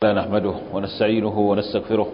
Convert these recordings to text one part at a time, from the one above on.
لا نحمده ونستعينه ونستغفره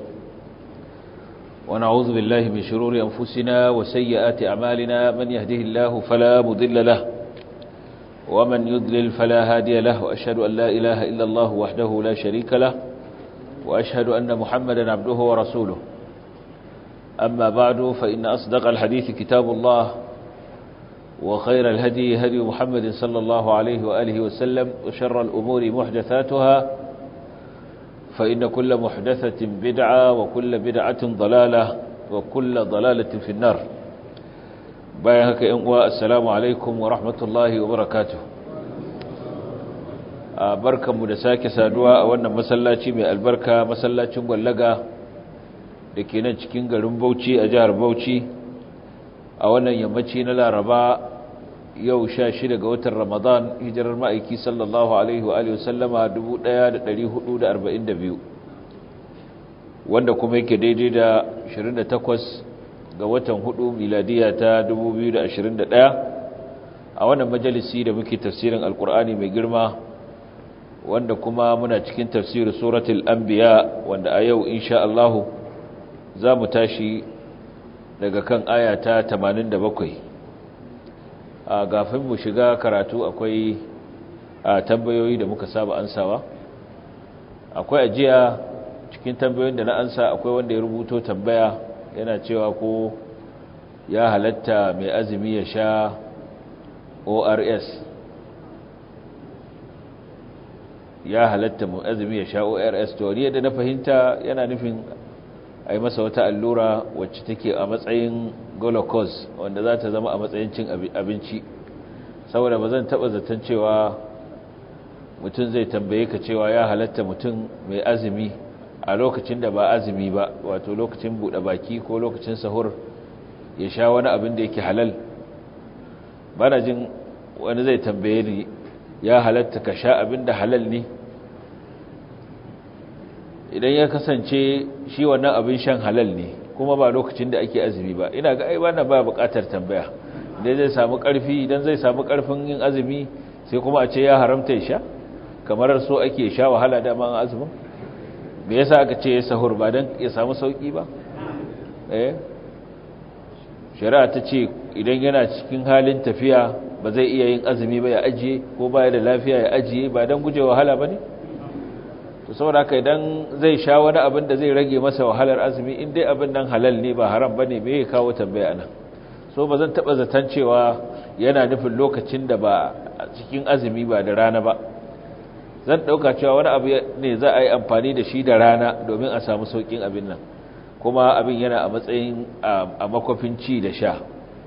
ونعوذ بالله من شرور أنفسنا وسيئات أعمالنا من يهده الله فلا مضل له ومن يضلل فلا هادي له وأشهد أن لا إله إلا الله وحده لا شريك له وأشهد أن محمدا عبده ورسوله أما بعد فإن أصدق الحديث كتاب الله وخير الهدي هدي محمد صلى الله عليه وآله وسلم وشر الأمور محدثاتها فإن كل محدثة بدعة وكل بدعة ضلالة وكل ضلالة في النار بايهك إنواء السلام عليكم ورحمة الله وبركاته بركة مدساك سادوا وانا مسلاتي من البركة مسلاتي مغلقة لكي نجكين قلن بوشي أجار بوشي وانا يمتشي نلا ربا yau sha shida ga watan ramadan hijirar ma'aiki sallallahu alaihi wa alihi wasallama 1442 wanda kuma yake daidai da 28 ga watan hudu miladiya ta 2021 a wannan majalisi da muke tafsirin alkur'ani mai girma wanda kuma muna cikin tafsirin suratul anbiya wanda a yau insha Allah za mu tashi daga kan aya ta 87 a gafin mu shiga karatu akwai a tambayoyi da muka saba ansawa akwai ajiya cikin tambayoyin da na ansa akwai wanda ya rubuto tambaya yana cewa ko ya halatta mai azumi ya sha ors ya halatta mai azumi ya sha ors to ni yadda na fahimta yana nufin a yi masa wata allura wacce take a matsayin glucose wanda za ta zama a matsayin cin abinci saboda ba zan taɓa zaton cewa mutum zai tambaye ka cewa ya halatta mutum mai azumi a lokacin da ba azumi ba wato lokacin buɗe baki ko lokacin sahur ya sha wani abin da yake halal bana jin wani zai tambaye ni ya halatta ka sha abin da halal ne idan ya kasance shi wannan abin shan halal ne kuma ba lokacin da ake azumi ba ina ga ai wannan ba buƙatar tambaya idan zai samu ƙarfi idan zai samu ƙarfin yin azumi sai kuma a ce ya haramta ya sha kamar so ake sha wahala da man azumin me yasa aka ce ya sahur ba dan ya samu sauki ba eh shari'a ta ce idan yana cikin halin tafiya ba zai iya yin azumi ba ya ajiye ko ba ya da lafiya ya ajiye ba dan guje wahala bane to saboda haka idan zai sha wani abin da zai rage masa wahalar azumi in dai abin nan halal ne ba haram bane me ya kawo tambaya nan so ba zan taba zaton cewa yana nufin lokacin da ba cikin azumi ba da rana ba zan dauka cewa wani abu ne za a yi amfani da shi da rana domin a samu saukin abin nan kuma abin yana a matsayin a makwafin ci da sha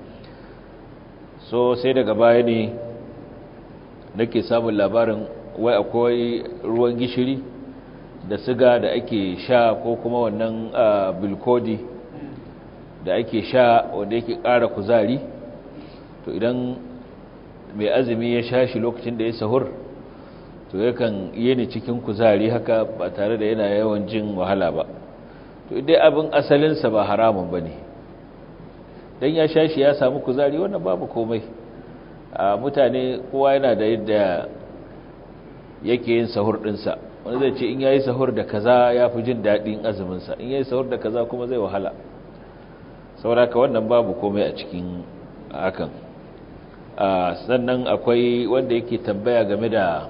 so sai daga baya ne nake samun labarin wai akwai ruwan gishiri da siga da ake sha ko kuma wannan bilkodi da ake sha wanda yake ƙara kuzari to idan mai azumi ya sha shi lokacin da ya sahur to yakan yi ni cikin kuzari haka ba tare da yana yawan jin wahala ba to idai abin asalinsa ba haramun ba ne don ya sha shi ya samu kuzari wannan babu komai a mutane kowa yana da yadda yake yin sahur ɗinsa wani zai ce in yayi sahur da kaza ya fi jin daɗin azuminsa in yayi sahur da kaza kuma zai wahala sauraka wannan babu komai a cikin hakan sannan akwai wanda yake tambaya game da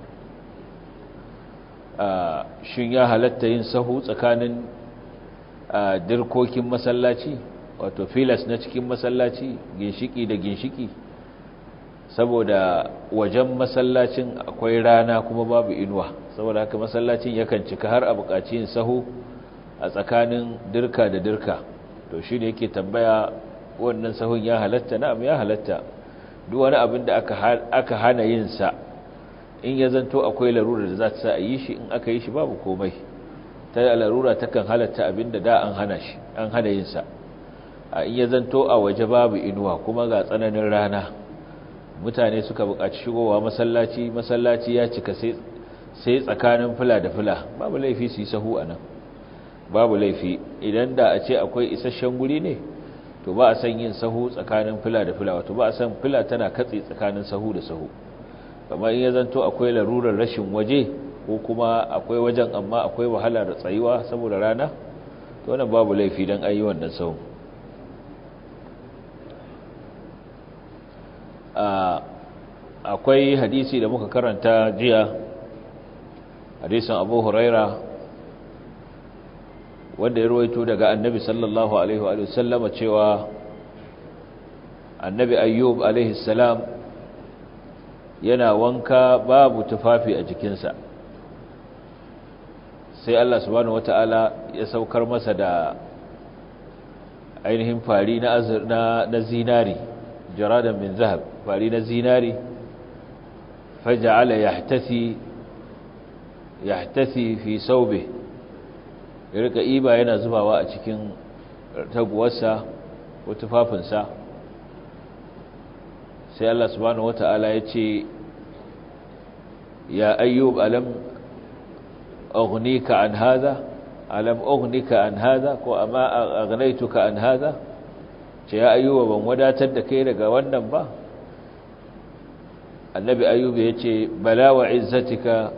shin ya halatta yin sahu tsakanin dirkokin masallaci wato filas na cikin masallaci ginshiki da ginshiki saboda wajen masallacin akwai rana kuma babu inuwa saboda haka masallacin yakan cika har a buƙaci yin sahu a tsakanin dirka da dirka to shi ne yake tambaya wannan sahun ya halatta na'am ya halatta duk wani abin da aka hana yin sa in ya zanto akwai larura da za ta sa a yi shi in aka yi shi babu komai ta larura takan halatta abin da da an hana shi an hana yin sa a in ya zanto a waje babu inuwa kuma ga tsananin rana mutane suka buƙaci shigowa masallaci masallaci ya cika sai sai tsakanin fula da fula babu laifi su yi sahu a nan babu laifi idan da a ce akwai isasshen guri ne to ba a san yin sahu tsakanin fila da fila wato ba a san fila tana katse tsakanin sahu da sahu kamar in ya zanto akwai larurar rashin waje ko kuma akwai wajen amma akwai wahala da tsayuwa saboda rana to wannan babu laifi don ayi wannan sau akwai hadisi da muka karanta jiya hadisin abu huraira wanda ya ruwaito daga annabi sallallahu alaihi wa sallama cewa annabi ayyub alaihi salam yana wanka babu tufafi a jikinsa sai Allah subhanahu wata'ala ya saukar masa da ainihin fari na na, na zinari jaradan min zahab fari na zinari faja'ala yahtasi yahtasi fi saube ya rika iba yana zubawa a cikin taguwarsa ko tufafinsa sai Allah subhanahu wata'ala ya ce ya ayyub alam أغنيك عن هذا ألم أغنيك عن هذا ko amma أغنيتك عن هذا ce ya ayyuba ban wadatar da kai daga wannan ba annabi ayyuba ya ce bala wa izzatika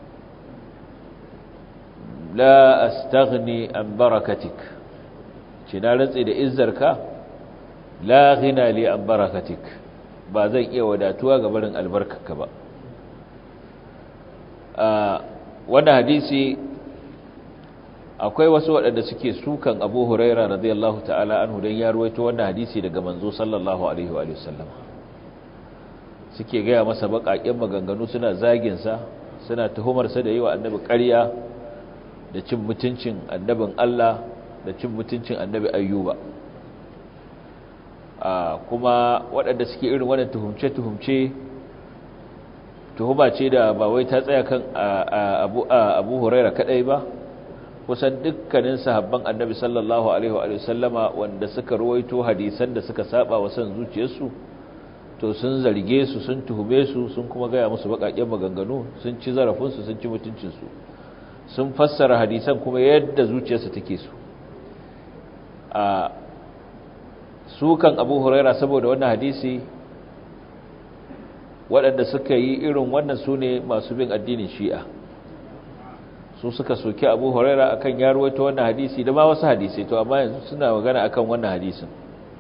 la astaghni an barakatik ce na rantsi da izzarka la ghina li an barakatik ba zan iya wadatuwa ga barin albarkarka ba wannan hadisi akwai wasu waɗanda suke sukan abu huraira radiyallahu ta'ala anhu don ya ruwaito wannan hadisi daga manzo sallallahu alaihi wa sallam suke gaya masa baƙaƙen maganganu suna zaginsa suna tuhumarsa da yi wa annabi ƙarya da cin mutuncin annabin Allah da cin mutuncin annabi ayyuba kuma waɗanda suke irin wannan tuhumce-tuhumce tuhuma ce da ba wai ta tsaya kan abu abu huraira kadai ba kusan dukkanin sahabban annabi sallallahu alaihi wa sallama wanda suka ruwaito hadisan da suka saba wa san zuciyarsu to sun zarge su sun tuhume su sun kuma gaya musu bakakken maganganu sun ci zarafin su sun ci mutuncin su sun fassara hadisan kuma yadda zuciyarsu take su a sukan abu huraira saboda wannan hadisi waɗanda suka yi irin wannan su ne masu bin addinin shi'a su suka soki abu huraira akan ya ruwaito wannan hadisi da ma wasu hadisai to amma yanzu suna magana akan wannan hadisin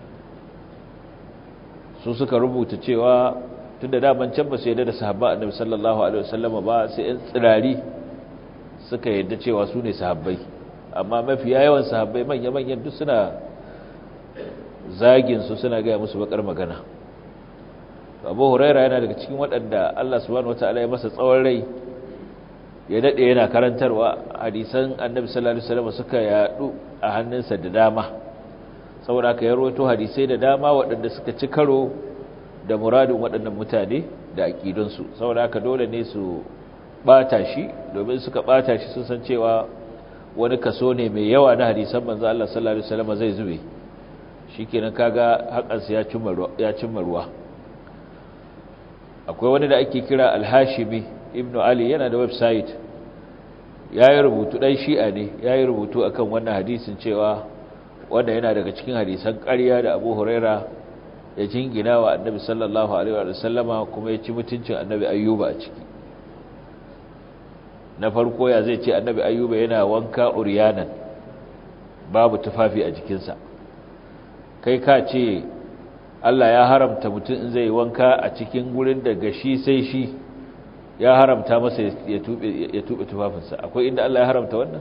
su suka rubuta cewa tun da daman can ba su yadda da sahabba annabi sallallahu alaihi wasallam ba sai yan tsirari suka yadda cewa su ne sahabbai amma mafi yawan sahabbai manya-manyan duk suna zagin su suna gaya musu bakar magana abu huraira yana daga cikin waɗanda Allah subhanahu wataala ya masa tsawon rai ya daɗe yana karantarwa hadisan annabi sallallahu alaihi wasallam suka yadu a hannunsa da dama saboda haka ya rawaito hadisai da dama waɗanda suka ci karo da muradin waɗannan mutane da aƙidunsu saboda haka dole ne su ɓata shi domin suka ɓata shi sun san cewa wani kaso ne mai yawa na hadisan manzo Allah sallallahu alaihi wasallam zai zube shikenan kaga hakansa ya cimma ya cimma ruwa akwai wani da ake kira Al-Hashimi Ibn Ali yana da website yayi rubutu dan Shi'a ne yayi rubutu akan wannan hadisin cewa wanda yana daga cikin hadisan ƙarya da Abu Huraira ya jingina wa Annabi sallallahu alaihi wa sallama kuma ya ci mutuncin Annabi Ayyuba a ciki na farko ya zai ce Annabi Ayyuba yana wanka uryanan babu tufafi a jikinsa kai ka ce Allah ya haramta mutum in zai wanka a cikin gurin da gashi sai shi ya haramta masa ya tube tufafinsa akwai inda Allah ya haramta wannan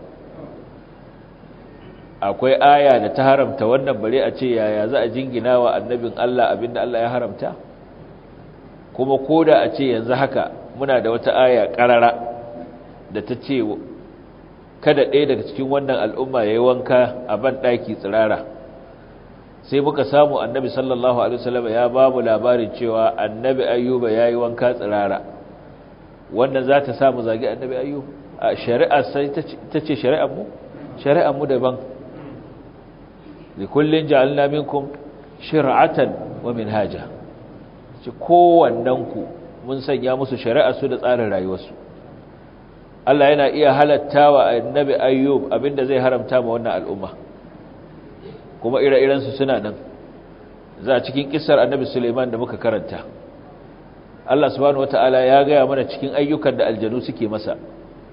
akwai aya da ta haramta wannan bare a ce yaya za a jingina wa annabin Allah abinda Allah ya haramta kuma koda a ce yanzu haka muna da wata aya karara da ta ce kada ɗaya daga cikin wannan al'umma ya yi wanka a ban ɗaki tsirara sai muka samu annabi sallallahu alaihi wasallam ya ba mu labarin cewa annabi ayyuba ya yi wanka tsirara wannan za ta samu zagi annabi ayyub a shari'a sai ta ce shari'ar mu shari'ar mu daban likullin ja'alna minkum shir'atan wa minhaja ce kowannen ku mun sanya musu shari'a su da tsarin rayuwarsu Allah yana iya halatta wa annabi ayyub abinda zai haramta ma wannan al'umma kuma ire-iren su suna nan za a cikin kissar annabi Suleiman da muka karanta Allah subhanahu wata'ala ya gaya mana cikin ayyukan da aljanu suke masa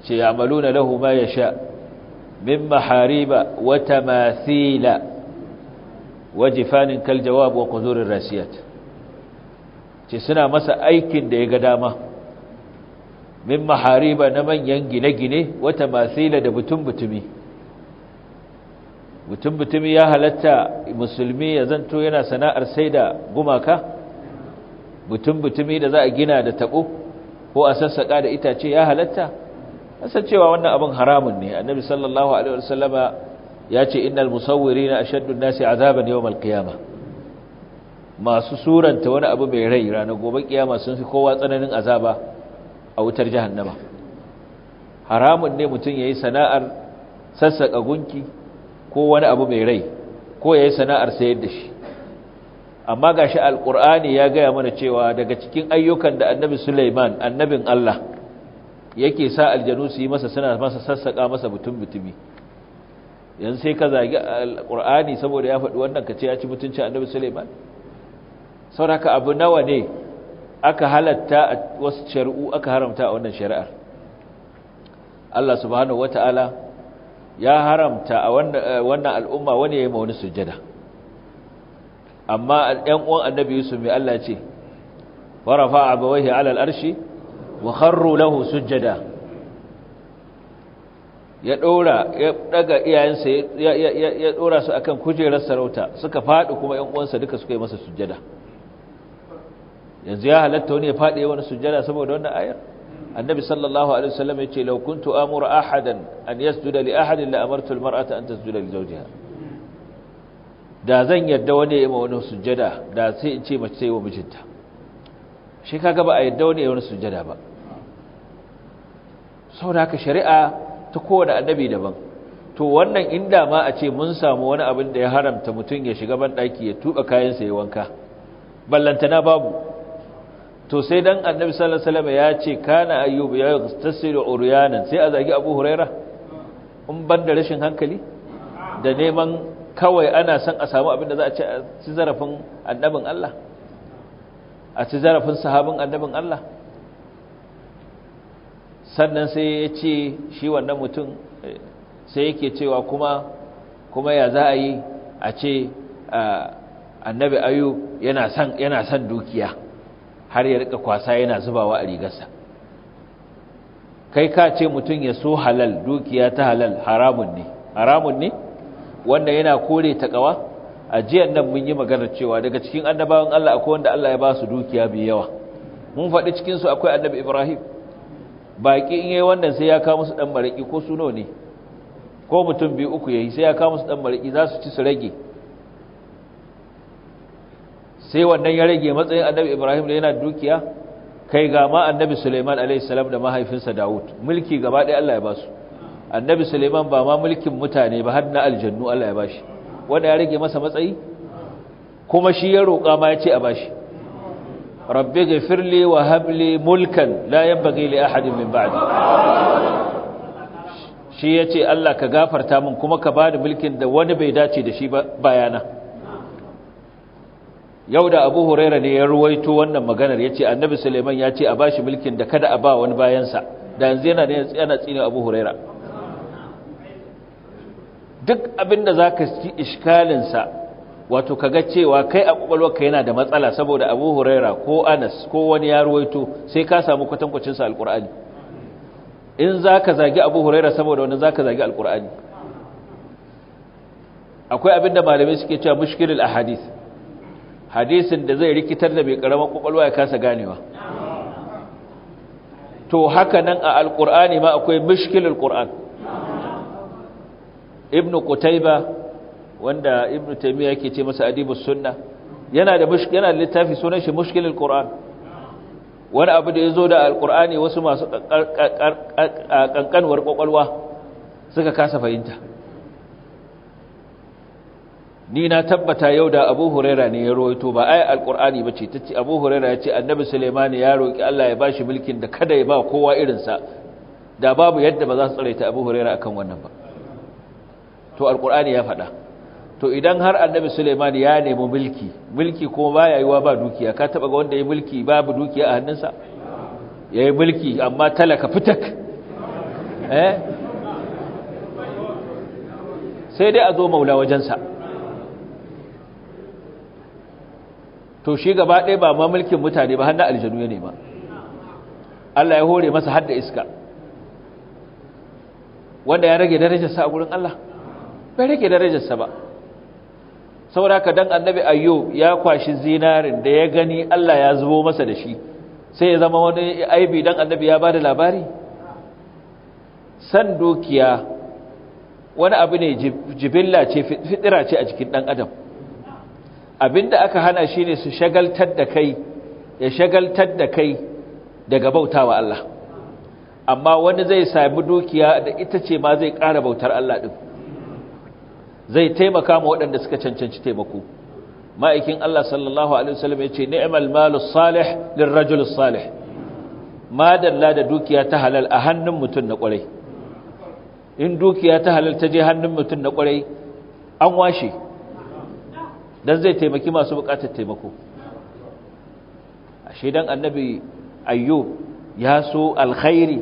ce ya'maluna lahu ma yasha min mahariba wa tamathila wa jifanin kal jawab wa qudurir rasiyat ce suna masa aikin da ya ga dama min mahariba na manyan gine-gine wa tamathila da butun-butumi butun-butumi ya halatta musulmi ya zanto yana sana'ar sai da gumaka butun-butumi da za a gina da tabo ko a sassaka da itace ya halatta san cewa wannan abin haramun ne annabi sallallahu alaihi wasallama ya ce innal musawwirina ashaddu an-nasi azaban yawm al-qiyamah masu suranta wani abu mai rai ranar gobe kiyama sun fi kowa tsananin azaba a wutar jahannama haramun ne mutum yayi sana'ar sassaka gunki ko wani abu mai rai ko yayi sana'ar sayar da shi amma gashi alqur'ani ya gaya mana cewa daga cikin ayyukan da annabi Sulaiman annabin Allah yake sa aljanu su yi masa suna masa sassaka masa butun butumi yanzu sai ka zagi alqur'ani saboda ya faɗi wannan ka ce ya ci mutuncin annabi Sulaiman saboda abu nawa ne aka halatta a wasu shari'u aka haramta a wannan shari'ar Allah subhanahu wataala ya haramta a wannan al'umma wani ya yi ma wani sujjada amma ɗan uwan annabi Yusuf mai Allah ce wa rafa'a abawaihi 'ala al-arshi wa kharru lahu sujjada ya dora ya daga iyayensa ya ya dora su akan kujerar sarauta suka fadi kuma ƴan uwansa duka suka yi masa sujjada yanzu ya halatta wani ya fadi wani sujjada saboda wannan ayar annabi sallallahu alaihi wasallam ya ce law kuntu amuru ahadan an yasjuda li ahadin la amartu al-mar'ata an tasjuda li zawjiha da zan yarda wani ya yi wani sujjada da sai in ce mace sai wa mijinta shi kaga ba a yarda wani ya wani sujjada ba saboda haka shari'a ta kowane annabi daban to wannan inda ma a ce mun samu wani abin da ya haramta mutum ya shiga ban daki ya tuba kayansa ya wanka ballantana babu to sai dan annabi sallallahu alaihi wasallam ya ce kana ayyub ya tasiru uryanan sai a zagi abu huraira in ban da rashin hankali da neman kawai ana son a samu abin da za a ci a ci zarafin annabin Allah a ci zarafin sahabin annabin Allah sannan sai ya ce shi wannan mutum sai yake cewa kuma kuma ya za a yi a ce annabi ayu yana son yana son dukiya har ya rika kwasa yana zubawa a rigarsa kai ka ce mutum ya so halal dukiya ta halal haramun ne haramun ne wanda yana kore takawa a jiyan nan mun yi magana cewa daga cikin annabawan Allah akwai wanda Allah ya ba su dukiya bi yawa mun faɗi cikin su akwai annabi Ibrahim baki in yayi wannan sai ya kawo musu dan maraki ko suno ne ko mutum biyu uku yayi sai ya kawo musu dan maraki za su ci su rage sai wannan ya rage matsayin annabi Ibrahim da yana dukiya kai ga ma annabi Sulaiman alaihi salam da mahaifinsa Dawud mulki gaba ɗaya Allah ya ba su annabi Suleiman ba ma mulkin mutane ba har na aljannu Allah ya bashi wanda ya rage masa matsayi kuma shi ya roƙa ma ya ce a bashi rabbi ghafirli wa habli mulkan la yanbaghi li ahadin min ba'di shi yace Allah ka gafarta min kuma ka bani mulkin da wani bai dace da shi ba bayana yau da Abu Huraira ne ya ruwaito wannan maganar yace annabi Suleiman ya ce a bashi mulkin da kada a ba wani bayansa da yanzu yana ne yana tsine Abu Huraira duk abinda za ka ci iskalinsa wato kaga cewa kai a kwakwalwarka yana da matsala saboda abu huraira ko anas ko wani ya ruwaito sai ka samu kwatankwacinsa alkur'ani in za ka zagi abu huraira saboda wani za ka zagi alkur'ani akwai abinda malamai suke cewa mushkilul ahadith hadisin da zai rikitar da mai karamar kwakwalwa ya kasa ganewa to haka nan a alkur'ani ma akwai mushkilul qur'an ibnu qutayba wanda ibnu taymiya yake ce masa adibus sunna yana da mushkil yana da littafi sunan shi mushkilul qur'an wani abu da yazo da alqur'ani wasu masu kankanwar kokolwa suka kasa fahimta ni na tabbata yau da Abu Huraira ne ya rawaito ba ai alqur'ani bace tace Abu Huraira ya ce Annabi Sulaiman ya roki Allah ya bashi mulkin da kada ya ba kowa irin sa da babu yadda ba za su tsare ta Abu Huraira akan wannan ba to alkur'ani ya faɗa to idan har annabi suleiman ya nemi mulki mulki kuma baya yiwa ba dukiya ka taba ga wanda ya mulki babu dukiya a hannunsa ya yi mulki amma talaka fitak eh sai dai a zo maula wajensa to shi gaba ɗaya ba ma mulkin mutane ba hannun aljanu ya nema Allah ya hore masa hadda iska wanda ya rage darajarsa a gurin Allah bai rage darajarsa ba saboda haka dan annabi ayyub ya kwashi zinarin da ya gani Allah ya zubo masa da shi sai ya zama wani aibi dan annabi ya bada labari san dukiya wani abu ne jibilla ce fitira ce a jikin dan adam abinda aka hana shi ne su shagaltar da kai ya shagaltar da kai daga bautawa Allah amma wani zai sami dukiya da ita ce ma zai ƙara bautar Allah ɗin zai taimaka ma waɗanda suka cancanci taimako ma'aikin Allah sallallahu alaihi wasallam ya ce ni'mal malu salih lirrajul salih madalla da dukiya ta halal a hannun mutum na ƙwarai in dukiya ta halal ta je hannun mutum na ƙwarai an washe dan zai taimaki masu buƙatar taimako ashe dan annabi ayyub ya so alkhairi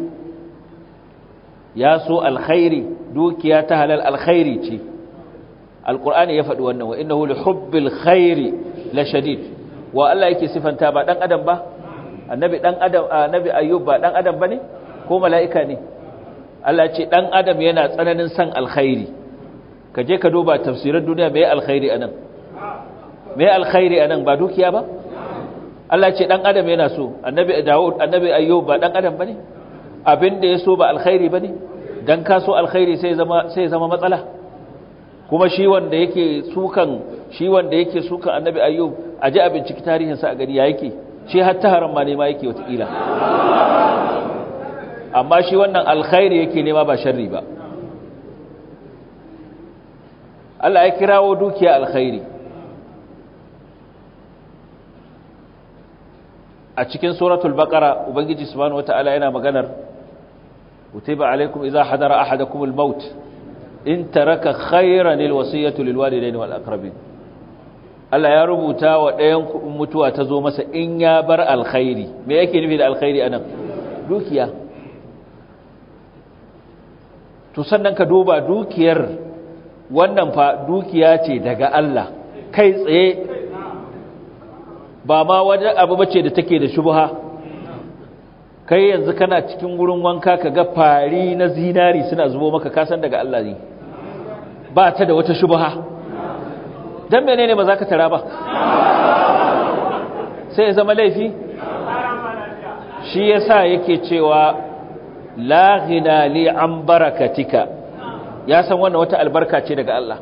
ya so alkhairi dukiya ta halal alkhairi ce alqur'ani ya faɗi wannan wa innahu li hubbil khairi la shadid wa Allah yake sifanta ba dan adam ba annabi dan adam annabi ayyub ba dan adam bane ko mala'ika ne Allah ce dan adam yana tsananin san alkhairi ka je ka duba tafsirin duniya me alkhairi anan me alkhairi anan ba dukiya ba Allah ce dan adam yana so annabi Dawud annabi Ayyub ba dan adam bane abin da yaso ba alkhairi bane dan ka so alkhairi sai zama sai zama matsala kuma shi wanda yake sukan shi wanda yake sukan annabi Ayyub aje a binciki tarihin sa a gani ya yake shi hatta haram ma ne ma yake wata kila amma shi wannan alkhairi yake nema ba sharri ba Allah ya kirawo dukiya alkhairi a cikin suratul baqara ubangiji subhanahu wataala yana maganar kutiba alaikum idza hadara ahadakum al-maut in taraka khayran al-wasiyatu lil walidayni wal aqrabin Allah ya rubuta wa ɗayan ku mutuwa ta zo masa in ya bar alkhairi me yake nufi da alkhairi anan dukiya to sannan ka duba dukiyar wannan fa dukiya ce daga Allah kai tsaye ba ma wajen abu bace da take da shubha kai yanzu kana cikin wurin wanka ka ga fari na zinari suna zubo maka kasan daga Allah ne ba ta da wata shubha dan menene ba za ka tara ba sai ya zama laifi shi yasa yake cewa la ghina li an barakatika ya san wannan wata albarka ce daga Allah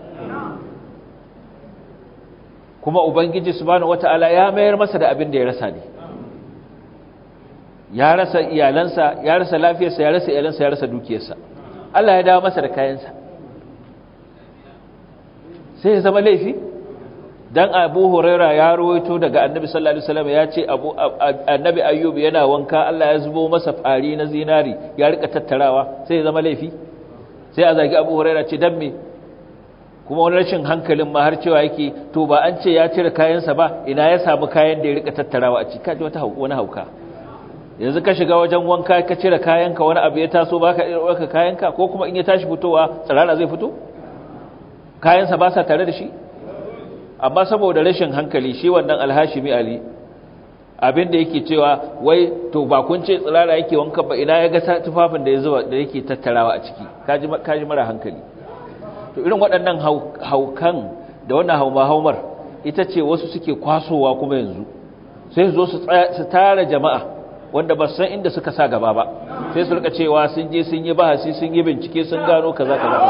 kuma ubangiji subhanahu wataala ya mayar masa da abin da ya rasa ne ya rasa iyalansa ya rasa lafiyarsa ya rasa iyalansa ya rasa dukiyarsa Allah ya dawo masa da kayansa sai ya zama laifi dan Abu Huraira ya rawaito daga Annabi sallallahu alaihi wasallam ya ce Abu Annabi Ayyub yana wanka Allah ya zubo masa fari na zinari ya rika tattarawa sai ya zama laifi sai a zagi Abu Huraira ce dan me kuma wani rashin hankalin ma har cewa yake to ba an ce ya cire kayansa ba ina ya samu kayan da ya rika tattarawa a ciki kaji wata wani hauka yanzu ka shiga wajen wanka ka cire kayanka wani abu ya taso baka ɗauka kayanka ko kuma in ya tashi fitowa tsirara zai fito kayansa ba sa tare da shi amma saboda rashin hankali shi wannan alhashimi ali abin da yake cewa wai to ba kun ce tsirara yake wanka ba ina ya ga tufafin da ya zuba da yake tattarawa a ciki kaji kaji mara hankali to irin waɗannan haukan da wannan hauma-haumar ita ce wasu suke kwasowa kuma yanzu sai zo su tara jama'a wanda ba san inda suka sa gaba ba sai su rika cewa sun je sun yi bahasi sun yi bincike sun gano kaza kaza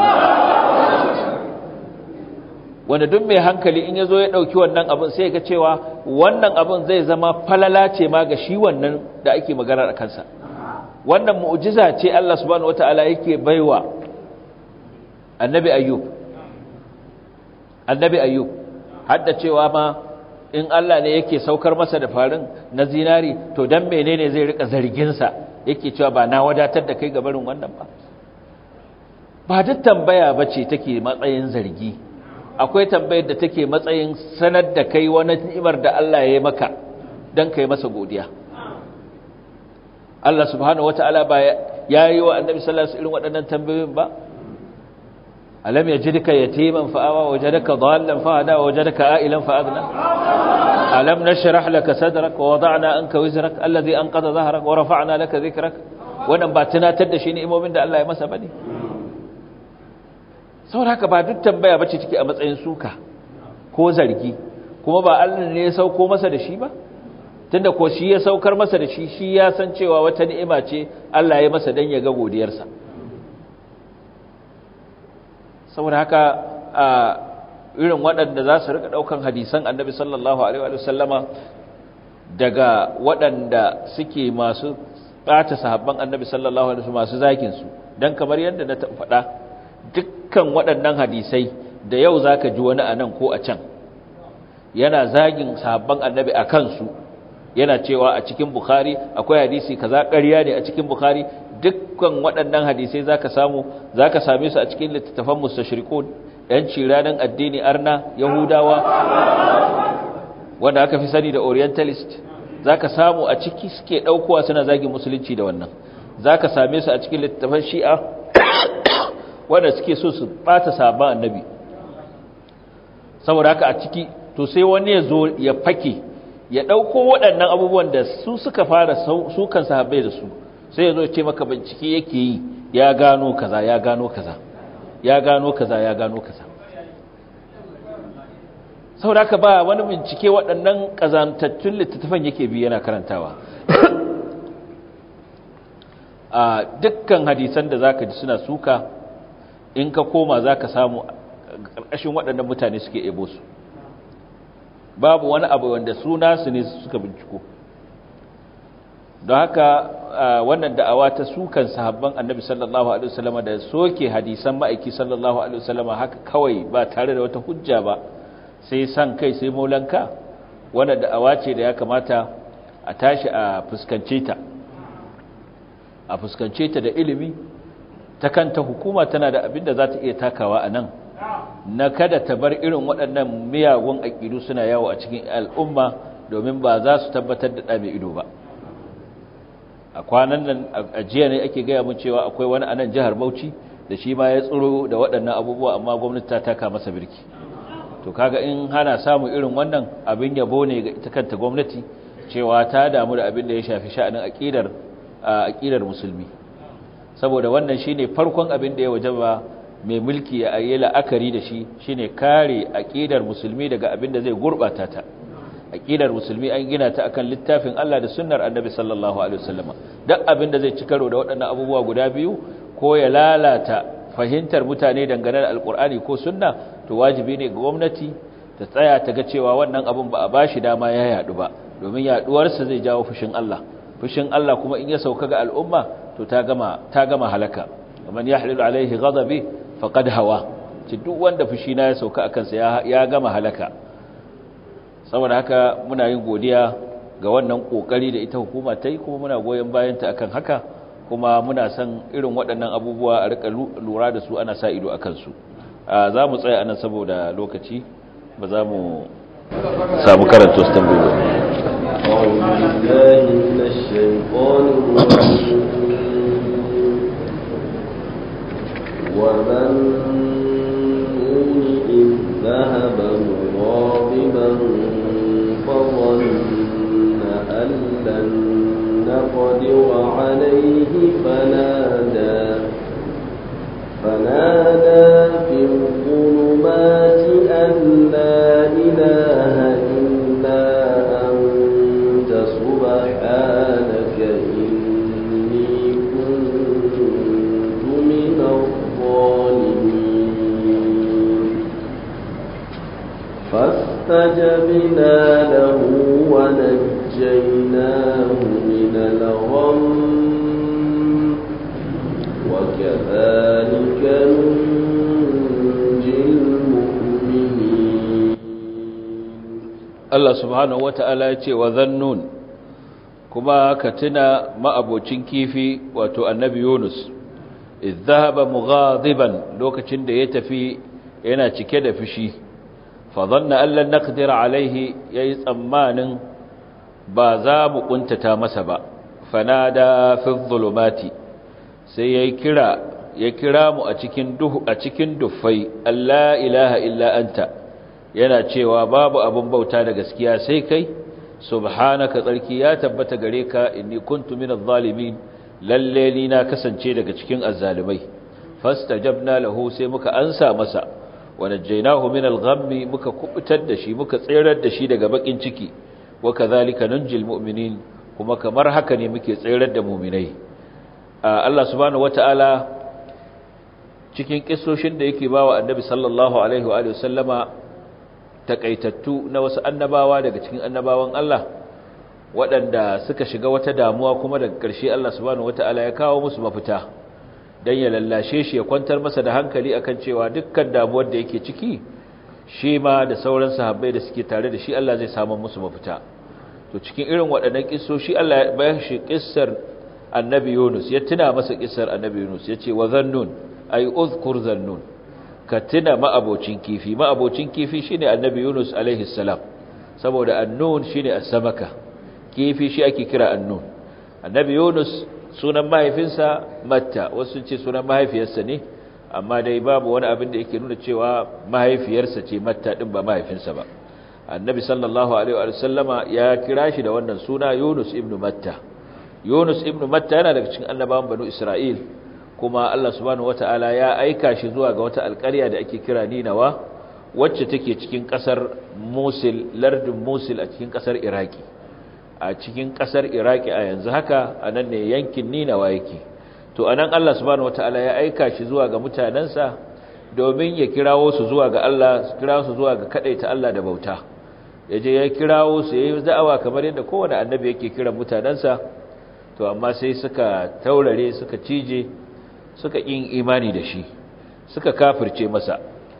wanda duk mai hankali in ya zo ya ɗauki wannan abin sai ga cewa wannan abin zai zama falala ce ma ga shi wannan da ake magana a kansa wannan mu'jiza ce Allah subhanahu wataala yake baiwa annabi ayyub annabi ayyub hadda cewa ma in Allah ne yake saukar masa da farin na zinari to dan menene zai rika zargin sa yake cewa ba na wadatar da kai gabarin wannan ba ba duk tambaya bace take matsayin zargi akwai tambayar da take matsayin sanar da kai wani ni'imar da Allah ya yi maka dan kai masa godiya Allah subhanahu wataala ba yayi wa annabi sallallahu alaihi wasallam irin waɗannan tambayoyin ba alam yajidka yatiman fa'awa wajadaka dhallan fahada wajadaka a'ilan fa'agna alam nashrah laka sadrak wa wada'na anka wizrak alladhi anqadha dhahrak wa rafa'na laka dhikrak wannan ba tunatar da shi ne imomin da Allah ya masa bane saboda haka ba duk tambaya bace take a matsayin suka ko zargi kuma ba Allah ne ya sauko masa da shi ba tunda ko shi ya saukar masa da shi shi ya san cewa wata ni'ima ce Allah ya masa dan ya ga godiyarsa saboda haka a irin waɗanda za su rika ɗaukan hadisan annabi sallallahu alaihi wa sallama daga waɗanda suke masu ɓata sahabban annabi sallallahu alaihi masu zakin su dan kamar yadda na faɗa dukkan waɗannan hadisai da yau zaka ji wani anan ko a can yana zagin sahabban annabi a kansu yana cewa a cikin bukhari akwai hadisi kaza ƙarya ne a cikin bukhari dukkan waɗannan hadisai zaka samu zaka same su a cikin littattafan mustashriqun yan ciranan addini arna yahudawa wanda aka fi sani da orientalist zaka samu a ciki suke daukowa suna zagin musulunci da wannan zaka same su a cikin littattafan shi'a wanda suke so su bata sabon annabi saboda haka a ciki to sai wani ya zo ya fake ya ɗauko waɗannan abubuwan da su suka fara sukan sahabbai da su sai ya zo ce maka bincike yake yi ya gano kaza ya gano kaza ya gano kaza ya gano kaza saboda haka ba wani bincike waɗannan ƙazantattun littattafan yake bi yana karantawa a dukkan hadisan da zaka ji suna suka in ka koma zaka samu ƙarƙashin waɗannan mutane suke ebo su babu wani abu wanda suna su ne suka binciko don haka wannan da'awa ta sukan sahabban annabi sallallahu alaihi wasallam da soke hadisan ma'aiki sallallahu alaihi wasallam haka kawai ba tare da wata hujja ba sai san kai sai maulanka wannan da'awa ce da ya kamata a tashi a fuskance ta a fuskance ta da ilimi ta kanta hukuma tana da abin da za ta iya takawa a nan na kada ta bar irin waɗannan miyagun aƙidu suna yawo a cikin al'umma domin ba za su tabbatar da ɗame ido ba a kwanan nan a jiya ne ake gaya mun cewa akwai wani a nan jihar bauchi da shi ma ya tsoro da waɗannan abubuwa amma gwamnati ta taka masa birki to kaga in hana samun irin wannan abin yabo ne ga ita kanta gwamnati cewa ta damu da abin da ya shafi sha'anin aƙidar aƙidar musulmi saboda wannan shine farkon abin da ya wajaba mai mulki ya yi la'akari da shi shine kare aƙidar musulmi daga abin da zai gurɓata ta aƙidar musulmi an gina ta akan littafin Allah da sunnar annabi sallallahu alaihi wasallam duk abin da zai ci karo da waɗannan abubuwa guda biyu ko ya lalata fahimtar mutane dangane da alkur'ani ko sunna to wajibi ne ga gwamnati ta tsaya ta ga cewa wannan abin ba a bashi dama ya yadu ba domin yaduwarsa zai jawo fushin Allah fushin Allah kuma in ya sauka ga al'umma to ta gama ta gama halaka man yahlilu alaihi ghadabi faqad hawa ci duk wanda fushi na ya sauka akan sa ya gama halaka saboda haka muna yin godiya ga wannan kokari da ita hukuma ta yi kuma muna goyon bayan ta akan haka kuma muna son irin waɗannan abubuwa a rika lura da su ana sa ido akan su za mu tsaya anan saboda lokaci ba za mu samu karanta wasu tambayoyi أعوذ بالله من الشيطان الرجيم ومن نون إذ ذهب مغاضبا فظن أن لن نقدر عليه فنادى فنادى في الظلمات أن لا إله إلا أنت سبحانك إني كنت من الظالمين فاستجبنا له ونجيناه من الغم وكذلك ننجي المؤمنين Allah subhanahu wata'ala ya ce wa zannun kuma ka tuna ma'abocin kifi wato annabi Yunus idhahaba mughadiban lokacin da ya tafi yana cike da fushi fa dhanna an lan naqdir alaihi yayi tsammanin ba za mu kuntata masa ba fanada fi dhulumati sai ya kira ya kira mu a cikin duhu a cikin duffai Allah ilaha illa anta yana cewa babu abin bauta da gaskiya sai kai subhanaka tsarki ya tabbata gare ka inni kuntu minadh zalimin lalle ni na kasance daga cikin azzalimai fastajabna lahu sai muka ansa masa wa najjaynahu minal ghammi muka kubutar da shi muka tsirar da shi daga bakin ciki wa kadhalika nunjil mu'minin kuma kamar haka ne muke tsirar da mu'minai Allah subhanahu wataala cikin kissoshin da yake bawa annabi sallallahu alaihi wa sallama takaitattu na wasu annabawa daga cikin annabawan Allah waɗanda suka shiga wata damuwa kuma daga ƙarshe Allah subhanahu wata'ala ya kawo musu mafita dan ya lallashe shi ya kwantar masa da hankali akan cewa dukkan damuwar da yake ciki shi ma da sauran sahabbai da suke tare da shi Allah zai samu musu mafita to cikin irin waɗannan kissoshi Allah ya bayar shi kissar annabi Yunus ya tuna masa kissar annabi Yunus ya ce wa zannun ay uzkur zannun ka tuna ma'abocin kifi ma'abocin kifi shine annabi Yunus alaihi salam saboda annun shine as-samaka kifi shi ake kira annun annabi Yunus sunan mahaifinsa Matta wasu ce sunan mahaifiyarsa ne amma dai babu wani abin da yake nuna cewa mahaifiyarsa ce Matta din ba mahaifinsa ba annabi sallallahu alaihi wa sallama ya kira shi da wannan suna Yunus ibn Matta Yunus ibn Matta yana daga cikin annabawan banu Isra'il kuma Allah subhanahu wataala ya aika shi zuwa ga wata alƙarya da ake kira Ninawa wacce take cikin ƙasar Mosul lardin Mosul a cikin ƙasar Iraki a cikin ƙasar Iraki a yanzu haka anan ne yankin Ninawa yake to anan Allah subhanahu wataala ya aika shi zuwa ga mutanansa domin ya kirawo su zuwa ga Allah kirawo su zuwa ga kadaita Allah da bauta yaje ya kirawo su yayi da'awa kamar yadda kowane annabi yake kiran mutanansa to amma sai suka taurare suka cije suka yin imani da shi suka kafirce masa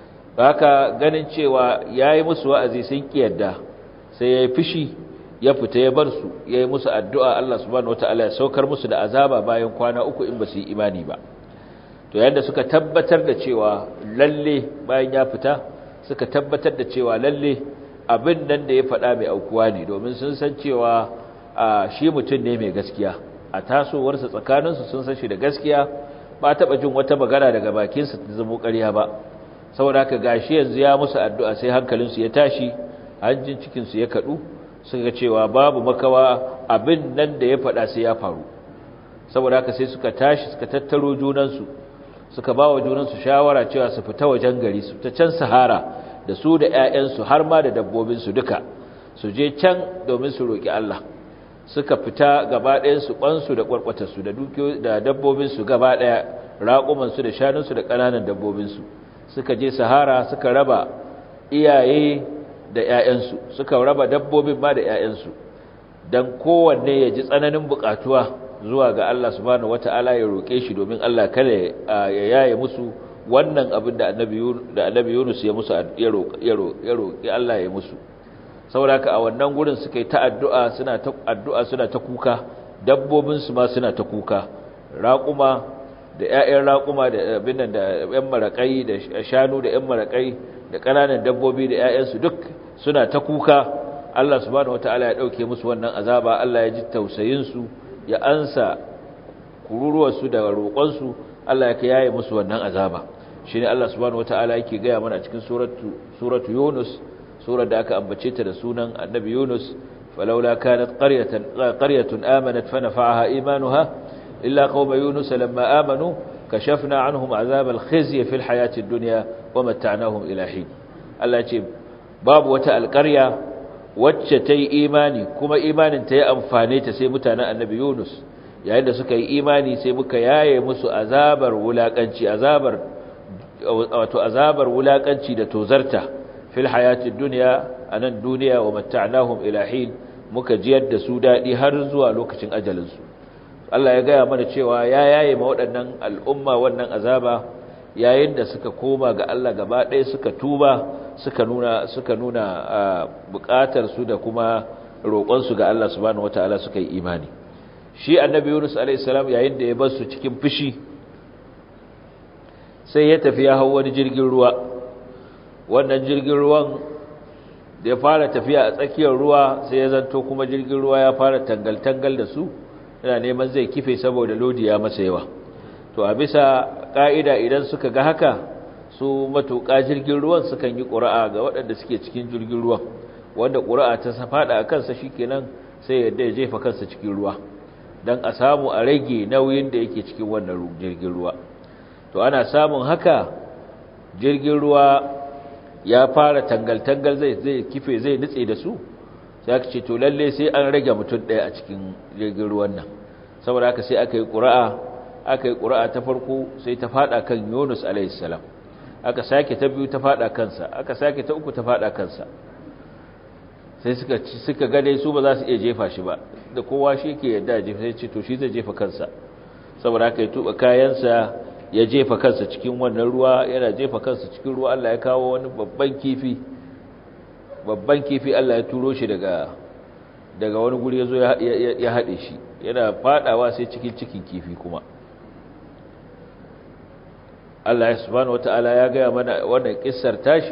haka ganin cewa yayi musu wa'azi sun kiyarda sai yayi fishi ya fita ya bar su yayi musu addu'a Allah subhanahu wataala ya saukar musu da azaba bayan kwana uku in ba su yi imani ba to yanda suka tabbatar da cewa lalle bayan ya fita suka tabbatar da cewa lalle abin nan da ya faɗa mai aukuwa ne domin sun san cewa shi mutum ne mai gaskiya a tasowarsa tsakaninsu sun san shi da gaskiya ba taɓa jin wata magana daga bakinsa ta zama ƙarya ba saboda haka gashi yanzu ya musu addu'a sai hankalinsu ya tashi hanjin cikinsu ya kaɗu suka ga cewa babu makawa abin nan da ya faɗa sai ya faru saboda haka sai suka tashi suka tattaro junansu suka ba wa junansu shawara cewa su fita wajen gari su ta can sahara da su da 'ya'yansu har ma da dabbobinsu duka su je can domin su roƙi Allah suka fita gaba ɗayansu ƙwansu da ƙwarƙwatarsu da dabbobinsu gaba ɗaya raƙumansu da shanunsu da ƙananan dabbobinsu suka je sahara suka raba iyaye da ‘ya'yansu suka raba dabbobin ma da ‘ya'yansu don kowanne ya ji tsananin buƙatuwa zuwa ga Allah subhanahu wata'ala ya roƙe shi domin Allah kada ya yaye musu wannan abin da annabi Yunus ya musu ya roƙi Allah ya musu sauraka a wannan gurin suka yi ta addu'a suna ta addu'a suna ta kuka dabbobinsu ma suna ta kuka raƙuma da ‘ya'yan raƙuma da abin da ‘yan maraƙai da shanu da ‘yan maraƙai da ƙananan dabbobi da ‘ya'yansu duk suna ta kuka Allah subhanahu wata'ala ya ɗauke musu wannan azaba Allah ya ji tausayinsu ya ansa kururuwarsu da roƙonsu Allah ya yaye musu wannan azaba shi ne Allah subhanahu wata'ala yake gaya mana cikin suratu Yunus surar da aka ambace ta da sunan annabi Yunus falaula kanat qaryatan qaryatun amanat fa nafa'aha imanuha illa qauma yunus lamma amanu kashafna anhum azab al-khizy fi al-hayati ad-dunya wa mata'nahum ila hin Allah ce babu wata alƙarya wacce ta yi imani kuma imanin ta yi amfane ta sai mutanen annabi Yunus yayin da suka yi imani sai muka yaye musu azabar wulakanci azabar wato azabar wulakanci da tozarta fil hayatid dunya anan duniya wa mata'nahum ila hin muka jiyar da su dadi har zuwa lokacin ajalin su Allah ya gaya mana cewa ya yaye ma waɗannan al'umma wannan azaba yayin da suka koma ga Allah gaba ɗaya suka tuba suka nuna suka nuna buƙatar su da kuma roƙon su ga Allah subhanahu wataala suka yi imani shi annabi Yunus alayhi salam yayin da ya bar su cikin fushi sai ya tafi ya hau wani jirgin ruwa wannan jirgin ruwan da ya fara tafiya a tsakiyar ruwa sai ya zanto kuma jirgin ruwa ya fara tangal-tangal da su yana neman zai kife saboda lodi ya masa yawa to a bisa ka'ida idan suka ga haka su matuƙa jirgin ruwan sukan yi ƙura'a ga waɗanda suke cikin jirgin ruwan wanda ƙura'a ta faɗa a kansa shikenan sai yadda ya jefa kansa cikin ruwa don a samu a rage nauyin da yake cikin wannan jirgin ruwa to ana samun haka jirgin ruwa ya fara tangal-tangal zai kife zai nutse da su sai aka ce to lalle sai an rage mutum ɗaya a cikin jirgin ruwan nan saboda haka sai aka yi ƙura'a aka yi ƙura'a ta farko sai ta faɗa kan yunus alaihissalam aka sake ta biyu ta faɗa kansa aka sake ta uku ta faɗa kansa sai suka suka gane su ba za su iya jefa shi ba da kowa shi ke yadda jefa sai ce to shi zai jefa kansa saboda haka ya tuba kayansa ya jefa kansa cikin wannan ruwa yana jefa kansa cikin ruwa Allah ya kawo wani babban kifi babban kifi Allah ya turo shi daga daga wani guri yazo ya ya hade shi yana fadawa sai cikin cikin kifi kuma Allah subhanahu wataala ya ga mana wannan kissar tashi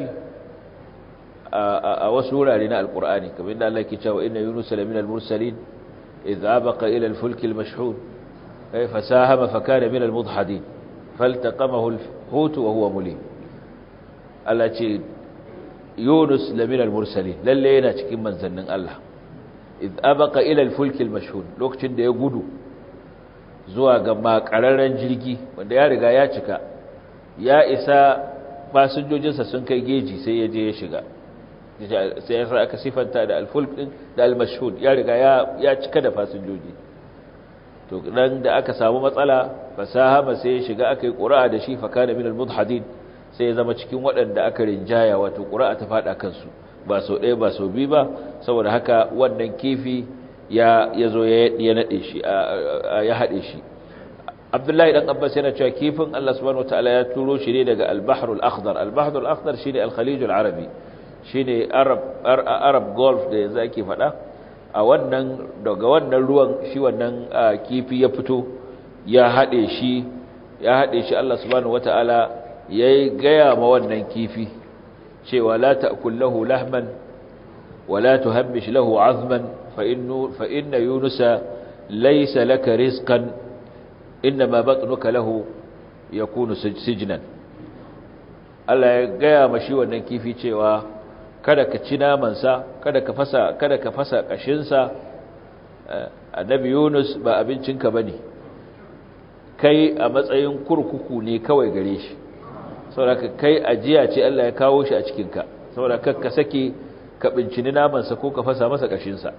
a wasu wurare na alkur'ani kamar yadda Allah ke cewa inna yunus lamina al-mursalin idh abaqa ila al-fulk al-mashhun ay fasahama fa kana min al-mudhadin faltaqamahu al-hut wa huwa mulim Allah ce yunus lamina al-mursalin lalle yana cikin manzannin Allah idh abaqa ila al-fulk al-mashhun lokacin da ya gudu zuwa ga makararren jirgi wanda ya riga ya cika ya isa fasinjojinsa sun kai geji sai ya je ya shiga sai ya sa aka sifanta da alfulk din da almashhud ya riga ya cika da fasinjoji to dan da aka samu matsala fasaha ba sai ya shiga aka yi qura'a da shi fa kana min almudhadin sai ya zama cikin waɗanda aka rinjaya wato qura'a ta fada kansu ba so ɗaya ba so biyu ba saboda haka wannan kifi ya yazo ya ya nade shi ya hade shi Abdullahi dan Abbas yana cewa kifin Allah subhanahu wataala ya turo shi ne daga al-Bahr al-Akhdar al-Bahr al-Akhdar shine al-Khalij al-Arabi shine Arab Arab Gulf da yanzu ake faɗa a wannan daga wannan ruwan shi wannan kifi ya fito ya hade shi ya hade shi Allah subhanahu wataala yayi gaya ma wannan kifi cewa la ta'kul lahu lahman wa la tuhammish lahu 'azman fa innu fa inna yunusa laysa laka rizqan inma batnuka lahu yakunu sijnan Allah ya gaya mashi wannan kifi cewa kada ka ci namansa kada ka fasa kada ka fasa kashinsa annabi Yunus ba abincinka bane kai a matsayin kurkuku ne kawai gare shi saboda kai ajiya ce Allah ya kawo shi a cikin ka saboda ka sake ka bincini namansa ko ka fasa masa kashinsa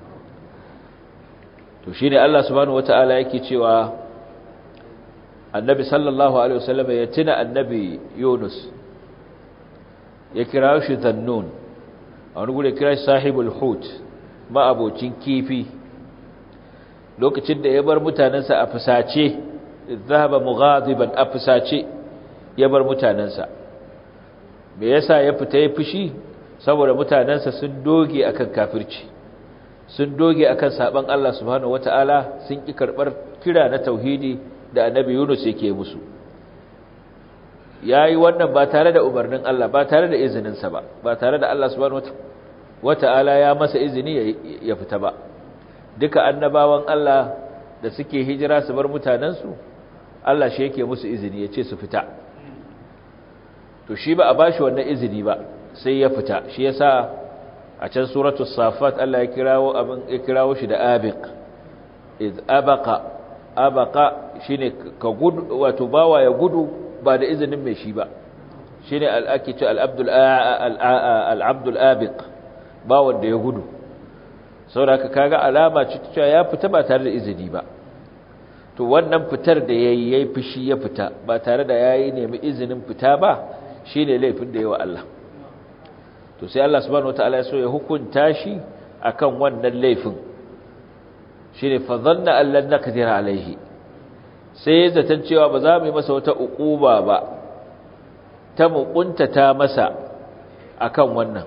to shine Allah subhanahu wataala yake cewa annabi sallallahu alaihi wasallam ya tuna annabi Yunus ya kira shi Zannun a wani gure kira shi sahibul hut ma'abocin kifi lokacin da ya bar mutanensa a fusace zahaba mughadiban a fusace ya bar mutanensa me yasa ya fita ya fushi saboda mutanensa sun doge akan kafirci sun doge akan saban Allah subhanahu wataala sun ki karbar kira na tauhidi da annabi Yunus yake musu yayi wannan ba tare da umarnin Allah ba tare da izininsa ba ba tare da Allah subhanahu wataala ya masa izini ya fita ba duka annabawan Allah da suke hijira su bar mutanensu Allah shi yake musu izini ya ce su fita to shi ba a bashi wannan izini ba sai ya fita shi yasa a can suratul safat Allah ya kirawo abin ya kirawo shi da abiq iz abaqa abaqa shine ka gudu wato bawa ya gudu ba da izinin mai shi ba shine al-akitu al-abdul al-abdul abiq bawan da ya gudu saboda kaga alama ce cewa ya fita ba tare da izini ba to wannan fitar da yayi yayi fishi ya fita ba tare da yayi nemi izinin fita ba shine laifin da yawa Allah to sai Allah subhanahu wataala ya so ya hukunta shi akan wannan laifin shine fa dhanna an lan naqdir alaihi sai zaton cewa ba za mu yi masa wata uquba ba ta mukuntata masa akan wannan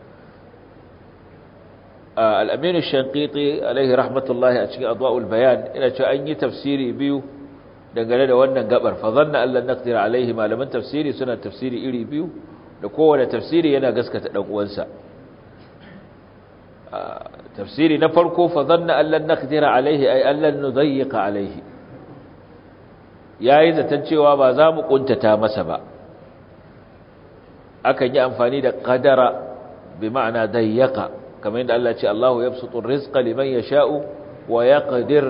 al-amin ash-shanqiti alaihi rahmatullahi a cikin adwa'ul bayan ina cewa an yi tafsiri biyu dangane da wannan gabar fa dhanna an lan naqdir alaihi malaman tafsiri suna tafsiri iri biyu da kowane tafsiri yana gaskata dan uwansa tafsiri na farko fa dhanna an lan naqdira alaihi ay an lan nudayyiqa alaihi yayi zaton cewa ba za mu kuntata masa ba akan yi amfani da qadara bi ma'ana dayyaka kamar yadda Allah ya ce Allahu yabsutu rizqa liman yasha'u wa yaqdir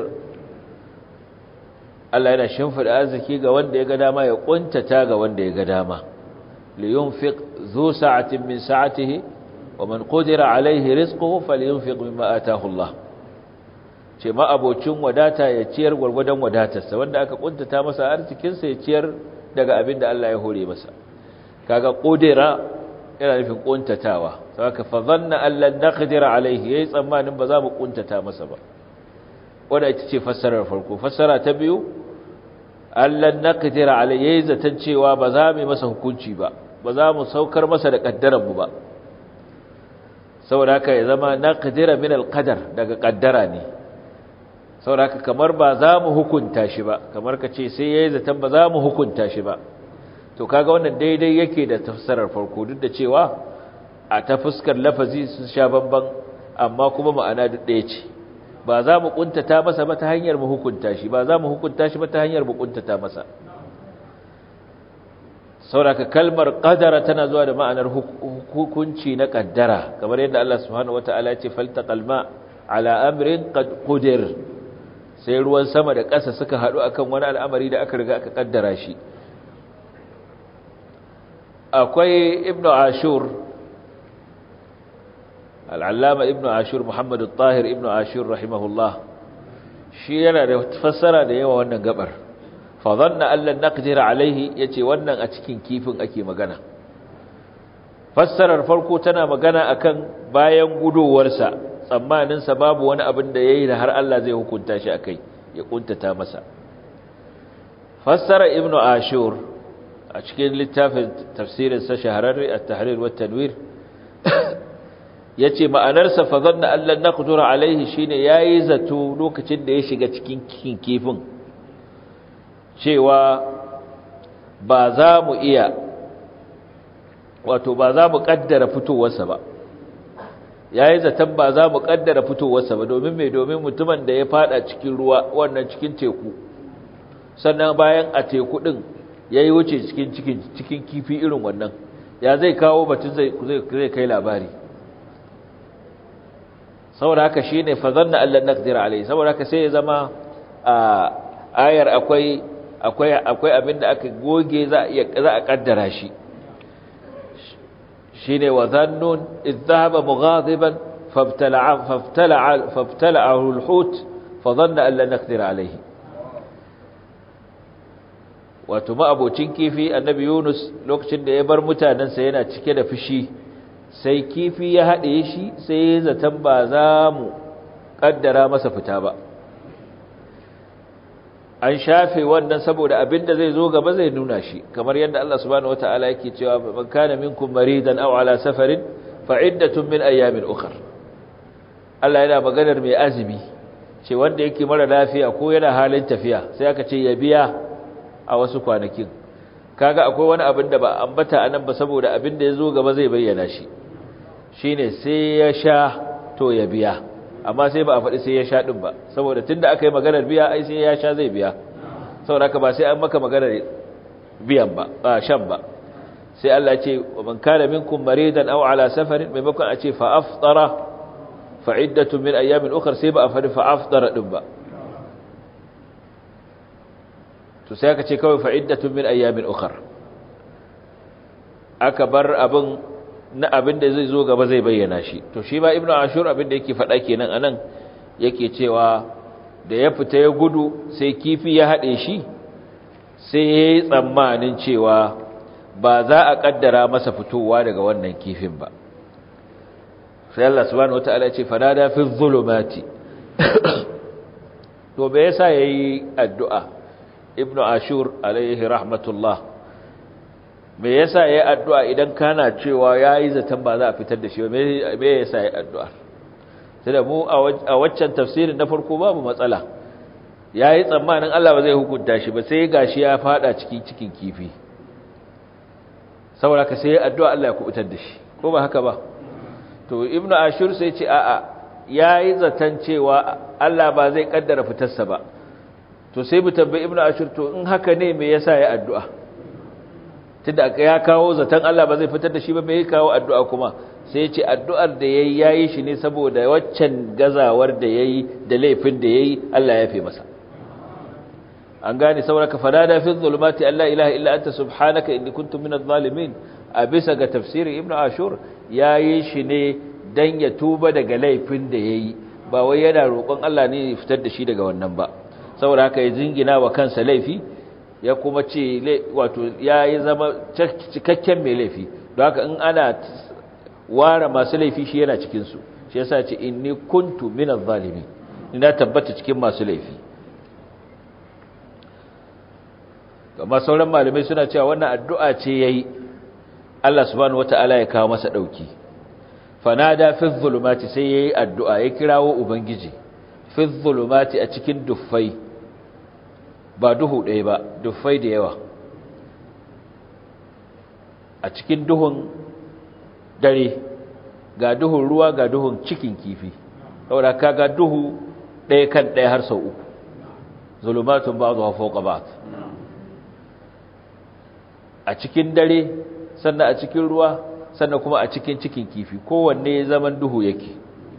Allah yana shimfida arziki ga wanda ya ga dama ya kuntata ga wanda ya ga dama liyunfiq zu sa'atin min sa'atihi wa man qudira alayhi rizquhu falyunfiq mimma ataahu Allah ce ma abocin wadata ya ciyar gurgudan wadatarsa wanda aka kuntata masa arzikin sa ya ciyar daga abin da Allah ya hore masa kaga qudira yana nufin kuntatawa saboda fa dhanna an lan naqdira alayhi yayi tsammanin ba za mu kuntata masa ba wanda ita ce fassarar farko fassara ta biyu allan naqdira alayhi yayi zaton cewa ba za mu masa hukunci ba ba za mu saukar masa da kaddaran mu ba saboda haka ya zama naqdira min alqadar daga kaddara ne saboda haka kamar ba za mu hukunta shi ba kamar ka ce sai yayi zaton ba za mu hukunta shi ba to kaga wannan daidai yake da tafsirar farko duk da cewa a ta fuskar lafazi sun sha bamban amma kuma ma'ana duk ɗaya ce ba za mu kuntata masa ba ta hanyar mu hukunta shi ba za mu hukunta shi ba ta hanyar mu kuntata masa sauraka kalmar qadara tana zuwa da ma'anar hukunci na kaddara kamar yadda Allah subhanahu wataala ya ce faltaqal ma ala amrin qad qudir sai ruwan sama da ƙasa suka haɗu akan wani al'amari da aka riga aka kaddara shi akwai ibnu ashur al'allama ibn ashur muhammadu tahir ibn ashur rahimahullah shi yana da fassara da yawa wannan gabar fadhanna allan naqdira alaihi yace wannan a cikin kifin ake magana fassarar farko tana magana akan bayan gudowarsa tsammanin sa babu wani abin da yayi da har Allah zai hukunta shi akai ya kuntata masa fassara ibn ashur a cikin littafin tafsirin sa shahararri at-tahrir wa tanwir ya ce ma'anarsa fa zanna Allah na kudura alaihi shi ne ya yi zato lokacin da ya shiga cikin kifin cewa ba za mu iya wato ba za mu ƙaddara fitowarsa ba ya yi zaton ba za mu ƙaddara fitowarsa ba domin mai domin mutumin da ya fada cikin ruwa wannan cikin teku sannan bayan a teku ɗin ya yi wuce cikin kifi irin wannan ya zai kawo batun zai kai labari saboda haka shine fa zanna allan naqdir alayhi saboda haka sai ya zama a ayar akwai akwai akwai abinda aka goge za a za a kaddara shi shine wa zannun idhaba mughadiban fabtala'a fabtala'a fabtala'ahu alhut fa dhanna allan naqdir alayhi wato ma abocin kifi annabi Yunus lokacin da ya bar mutanansa yana cike da fushi sai kifi ya haɗe shi sai ya zaton ba za mu ƙaddara masa fita ba an shafe wannan saboda abin da zai zo gaba zai nuna shi kamar yadda Allah subhanahu wataala yake cewa man kana minkum maridan aw ala safarin fa iddatun min ayamin ukhra Allah yana maganar mai azumi ce wanda yake mara lafiya ko yana halin tafiya sai aka ce ya biya a wasu kwanakin kaga akwai wani abin da ba ambata anan ba saboda abin da ya zo gaba zai bayyana shi shine sai ya sha to ya biya amma sai ba a faɗi sai ya sha ɗin ba saboda tunda aka yi maganar biya ai sai ya sha zai biya saboda haka ba sai an maka maganar biyan ba ba shan ba sai Allah ce wa man kana minkum maridan aw ala safarin maimakon a ce fa aftara fa iddatu min ayamin ukhra sai ba a faɗi fa aftara ɗin ba to sai aka ce kawai fa iddatu min ayamin ukhra aka bar abin na abin da zai zo gaba zai bayyana shi to shi ba ibnu ashur abin da yake faɗa kenan anan yake cewa da ya fita ya gudu sai kifi ya haɗe shi sai ya yi tsammanin cewa ba za a ƙaddara masa fitowa daga wannan kifin ba sai Allah subhanahu wataala ya ce fanada fi zulumati to me yasa yayi addu'a ibnu ashur alaihi rahmatullah me yasa yayi addu'a idan kana cewa yayi zaton ba za a fitar da shi me me yasa yayi addu'a sai da mu a waccan tafsirin na farko babu matsala yayi tsammanin Allah ba zai hukunta shi ba sai gashi ya fada cikin cikin kifi saboda ka sai addu'a Allah ya kubutar da shi ko ba haka ba to ibnu ashur sai ce a'a yayi zaton cewa Allah ba zai kaddara fitarsa ba to sai mu tambayi ibnu ashur to in haka ne me yasa ya addu'a tunda ya kawo zaton Allah ba zai fitar da shi ba me ya kawo addu'a kuma sai ya ce addu'ar da yayi yayi shi ne saboda waccan gazawar da yayi da laifin da yayi Allah ya yafe masa an gane saboda fanada fi zulumati alla ilaha illa anta subhanaka inni kuntu minadh zalimin a bisa ga tafsirin ibnu ashur yayi shi ne dan ya tuba daga laifin da yayi ba wai yana roƙon Allah ne ya fitar da shi daga wannan ba saboda haka ya jingina wa kansa laifi ya kuma ce wato yayi zama cikakken mai laifi don haka in ana ware masu laifi shi yana cikin su shi yasa ce inni kuntu minadh zalimin ina tabbata cikin masu laifi amma sauran malamai suna cewa wannan addu'a ce yayi Allah subhanahu wataala ya kawo masa dauki fanada fi dhulumati sai yayi addu'a ya kirawo ubangiji fi dhulumati a cikin duffai ba duhu ɗaya ba duffai da yawa a cikin duhun dare ga duhun ruwa ga duhun cikin kifi saboda kaga duhu ɗaya kan ɗaya har sau uku zulumatun ba'dha fawqa ba'd a cikin dare sannan a cikin ruwa sannan kuma a cikin cikin kifi kowanne zaman duhu yake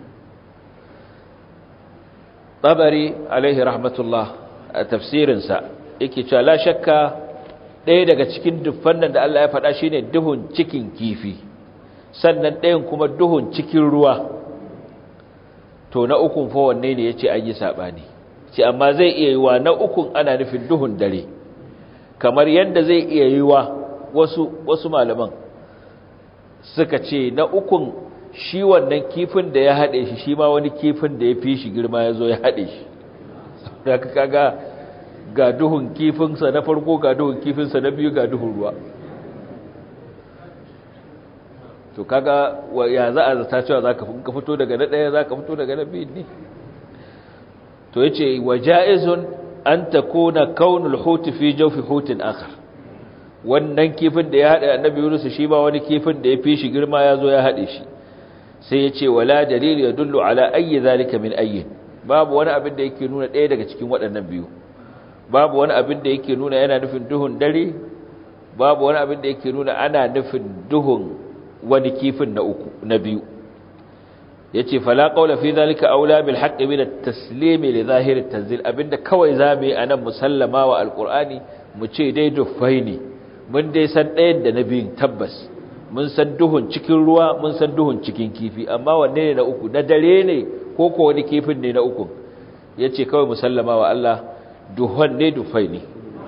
tabari alaihi rahmatullah a tafsirinsa yake cewa la shakka ɗaya daga cikin dufan nan da Allah ya faɗa shine duhun cikin kifi sannan ɗayan kuma duhun cikin ruwa to na ukun fa wanne ne yace an yi sabani ce amma zai iya yiwa na ukun ana nufin duhun dare kamar yadda zai iya yiwa wasu wasu malaman suka ce na ukun shi wannan kifin da ya haɗe shi shi ma wani kifin da ya fi shi girma ya zo ya haɗe shi da kaga ga duhun kifinsa na farko ga duhun kifinsa na biyu ga duhun ruwa to kaga ya za a zata cewa za ka fito daga na ɗaya za ka fito daga na biyu ne to ya ce wa ja'izun an ta kona kaunul hutu fi jaufi hutun akhar wannan kifin da ya haɗe annabi Yunus shi ba wani kifin da ya fi shi girma ya zo ya haɗe shi sai ya ce wala dalil ya dullu ala ayyi zalika min ayyin babu wani abin da yake nuna ɗaya daga cikin waɗannan biyu babu wani abin da yake nuna yana nufin duhun dare babu wani abin da yake nuna ana nufin duhun wani kifin na uku na biyu yace fala qawla fi zalika aula bil haqqi min at-taslim li zahir at-tanzil abinda kawai zamu yi anan musallama wa alqur'ani mu ce dai dufai ne mun dai san ɗayan da na biyun tabbas mun san duhun cikin ruwa mun san duhun cikin kifi amma wanne ne na uku na dare ne ko ko wani kifin ne na uku yace kawai musallama wa Allah duhun ne dufai ne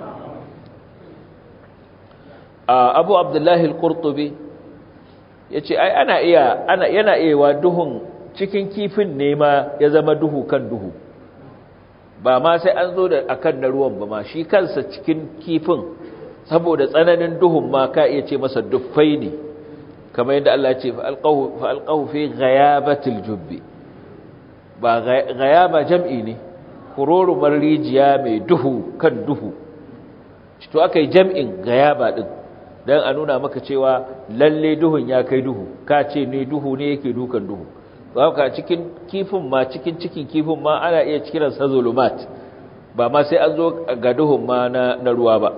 Abu Abdullahi al-Qurtubi yace ai ana iya ana yana iya duhun cikin kifin ne ma ya zama duhu kan duhu ba ma sai an zo da akan na ruwan ba ma shi kansa cikin kifin saboda tsananin duhun ma ka iya ce masa duffai ne kamar yadda Allah ya ce fa alqahu fi ghayabatil jubbi ba ghayaba jam'i ne kurorumar rijiya mai duhu kan duhu to akai jam'in ghayaba din dan a nuna maka cewa lalle duhun ya kai duhu ka ce ne duhu ne yake dukan duhu haka cikin kifin ma cikin cikin kifin ma ana iya kiran sa zulumat ba ma sai an zo ga duhun ma na, na ruwa ba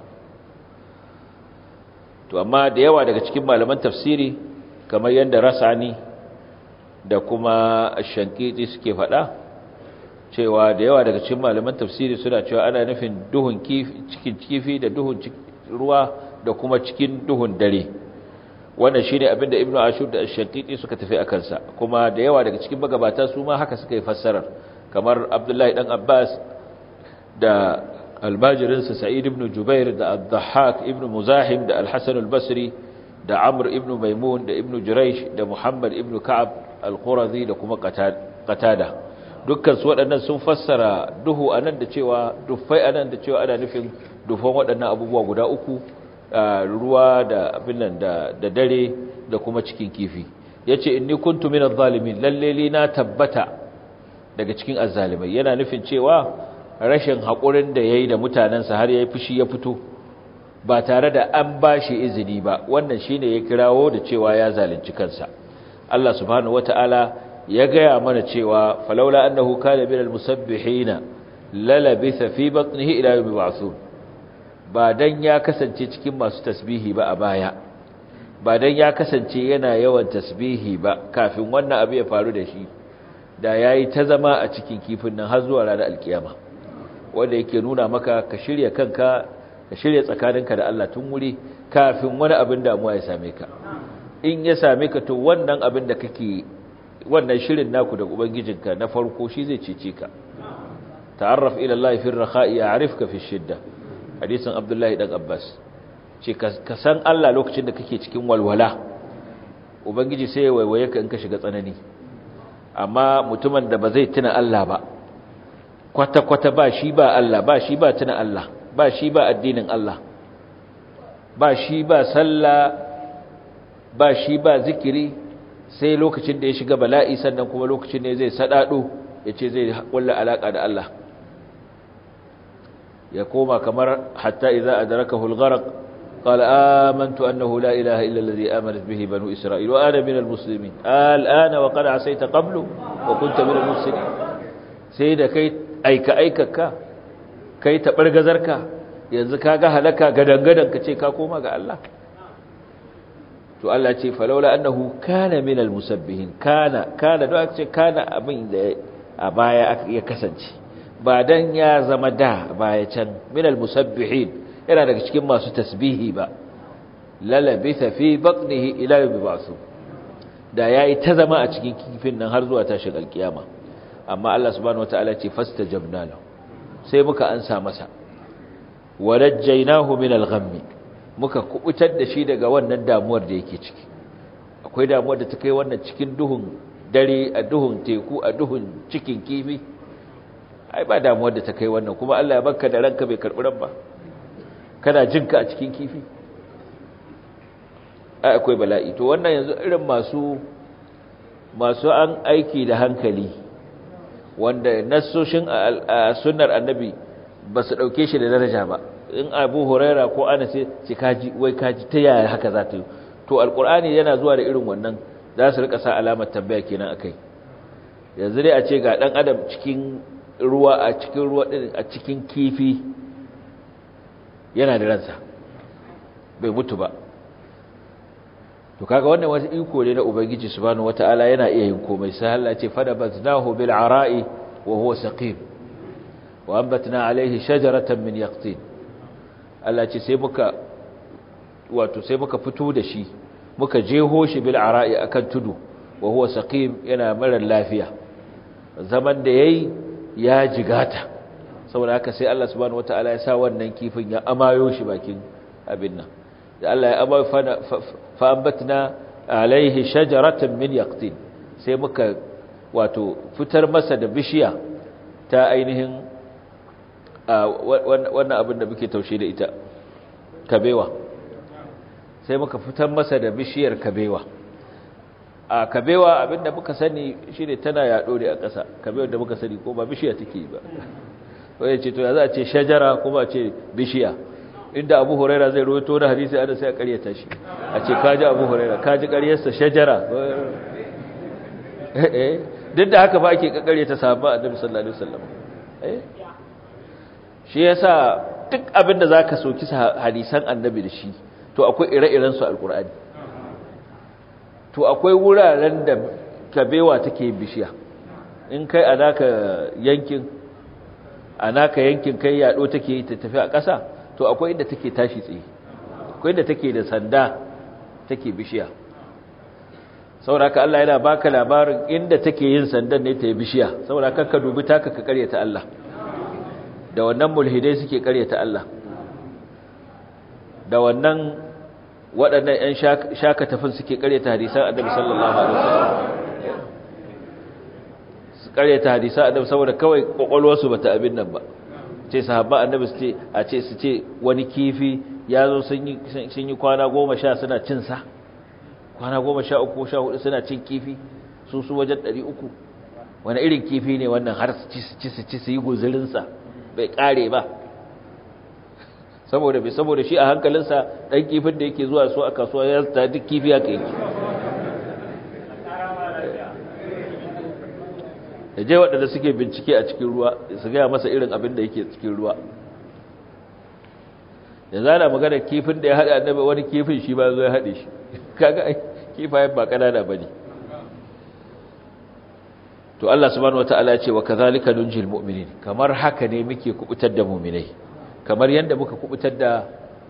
to amma da yawa daga cikin malaman tafsiri kamar yadda rasani da kuma shankiti suke faɗa cewa da yawa daga cikin malaman tafsiri suna cewa ana nufin duhun cikin kifi da duhun ruwa da kuma cikin duhun dare wannan shine abinda ibnu ashur da ash-shaqiqi suka tafi akan sa kuma da yawa daga cikin magabata su ma haka suka yi fassarar kamar abdullahi dan abbas da almajirin sa sa'id ibn jubair da ad-dhahhak ibn muzahim da al-hasan al-basri da amr ibn maimun da ibn juraysh da muhammad ibn ka'ab al-qurazi da kuma qatada dukkan su waɗannan sun fassara duhu anan da cewa dufai anan da cewa ana nufin dufan waɗannan abubuwa guda uku ruwa da abin nan da dare da kuma cikin kifi yace inni kuntu minadh zalimin lalle li na tabbata daga cikin azzalimai yana nufin cewa rashin hakurin da yayi da mutanansa har yayi fushi ya fito ba tare da an bashi izini ba wannan shine ya kirawo da cewa ya zalunci kansa Allah subhanahu wataala ya gaya mana cewa falaula annahu kana minal musabbihina lalabitha fi batnihi ila yawmi ba'thun ba dan ya kasance cikin masu tasbihi ba a baya ba dan ya kasance yana yawan tasbihi ba kafin wannan abu ya faru da shi da yayi ta zama a cikin kifin nan har zuwa ranar alkiyama wanda yake nuna maka ka shirya kanka ka shirya tsakaninka da Allah tun wuri kafin wani abin damuwa ya same ka in ya same ka to wannan abin da kake wannan shirin naku da ubangijinka na farko shi zai cece ka ta'arraf ila Allah fi ar-rakha'i ya'rifka fi shidda hadisin Abdullahi dan Abbas ce ka san Allah lokacin da kake cikin walwala ubangiji sai ya waiwaye ka in ka shiga tsanani amma mutumin da ba zai tuna Allah ba kwata-kwata ba shi ba Allah ba shi ba tuna Allah ba shi ba addinin Allah ba shi ba sallah ba shi ba zikiri sai lokacin da ya shiga bala'i sannan kuma lokacin ne zai sadado ya ce zai kulla alaka da Allah ya koma kamar hatta idza adrakahu al-gharq qala amantu annahu la ilaha illa alladhi amanat bihi banu isra'il wa ana minal muslimin al'ana wa qad asayta qablu wa kunta minal mufsidin sai da kai aika aikaka kai tabargazarka yanzu kaga halaka gadangadan ka ce ka koma ga Allah to Allah ce falaula annahu kana minal musabbihin kana kana da aka ce kana abin da a baya ya kasance ba dan ya zama da baya can minal musabbihin yana daga cikin masu tasbihi ba lalabitha fi batnihi ila yawmi ba'su da yayi ta zama a cikin kifin nan har zuwa tashin alkiyama amma Allah subhanahu wataala ce fastajabna lahu sai muka ansa masa warajjaynahu min al-ghammi muka kubutar da shi daga wannan damuwar da yake ciki akwai damuwar da ta kai wannan cikin duhun dare a duhun teku a duhun cikin kifi ai ba damuwar da ta kai wannan kuma Allah ya barka da ranka bai karbi ran ba kana jinka a cikin kifi ai akwai bala'i to wannan yanzu irin masu masu an aiki da hankali wanda nassoshin a sunnar annabi ba su dauke shi da daraja ba in abu huraira ko ana sai ce kaji wai kaji ta yaya haka za ta yi to alkur'ani yana zuwa da irin wannan za su rika sa alamar tambaya kenan akai yanzu dai a ce ga dan adam cikin ruwa a cikin ruwa din a cikin kifi yana da ransa bai mutu ba to kaga wannan wani iko ne na ubangiji subhanahu wataala yana iya yin komai sai Allah ce fada baznahu bil ara'i wa huwa saqim wa anbatna alayhi shajaratan min yaqtin Allah ce sai muka wato sai muka fito da shi muka jeho shi bil ara'i akan tudu wa huwa saqim yana mara lafiya zaman da yayi ya jigata saboda haka sai Allah subhanahu wataala ya sa wannan kifin ya amayo shi bakin abin nan da Allah ya amayo fa ambatna alaihi shajaratan min yaqtin sai muka wato fitar masa da bishiya ta ainihin wannan abin da muke taushe da ita kabewa sai muka fitar masa da bishiyar kabewa a kabewa abinda muka sani shine tana yaɗo ne a ƙasa kabewar da muka sani ko ba bishiya take ba wai ce to ya za a ce shajara kuma a ce bishiya inda abu huraira zai rawaito da hadisi ana sai a ƙaryata shi a ce kaji abu huraira kaji ƙaryarsa shajara duk da haka ba ake ƙaƙaryata sahabba annabi sallallahu alaihi wasallam eh shi yasa duk abin da zaka soki hadisan annabi da shi to akwai ire-iren su alqur'ani to akwai wuraren da kabewa take bishiya in kai a naka yankin a naka yankin kai yado take ta tafi a ƙasa to akwai inda take tashi tsaye akwai inda take da sanda take bishiya saboda haka Allah yana baka labarin inda take yin sandan ne ta yi bishiya saboda haka ka dubi taka ka karyata Allah da wannan mulhidai suke karyata Allah da wannan waɗannan 'yan shaka tafin suke karyata hadisan annabi sallallahu alaihi wasallam su karyata hadisan annabi saboda kawai kokolwarsu bata abin nan ba ce sahabba annabi su ce a ce su ce wani kifi ya zo sun yi sun yi kwana goma sha suna cin sa kwana goma sha uku sha hudu suna cin kifi su su wajen ɗari uku wani irin kifi ne wannan har su ci su ci su ci su yi guzurinsa bai kare ba saboda bai saboda shi a hankalinsa ɗan kifin da yake zuwa su a kasuwa ya ta duk kifi haka yake da je waɗanda suke bincike a cikin ruwa su gaya masa irin abin da yake cikin ruwa da zana magana kifin da ya haɗe annabi wani kifin shi ba zo ya haɗe shi kaga kifayen ba ƙanana ba ne to Allah subhanahu wata'ala ya ce wa kazalika nunjil mu'minin kamar haka ne muke kubutar da mu'minai kamar yanda muka kubutar da